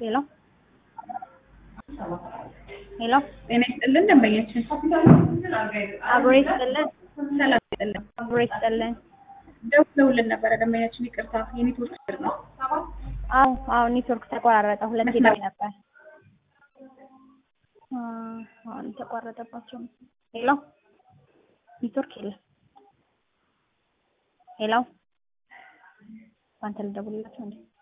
ሄሎ ሄሎ ጤና ይስጥልን ደንበኛችን አብሮ ይስጥልን ሰላም ይስጥልን አብሮ ይስጥልን። ደውለውልን ነበረ ደንበኛችን ይቅርታ የኔትወርክ ችግር ነው አዎ አዎ ኔትወርክ ተቆራረጠ። ሁለት ሄደው ነበር። አ አሁን ተቋረጠባቸው። ሄሎ ኔትወርክ የለም። ሄሎ አንተ ልደውልላቸው እንዴ?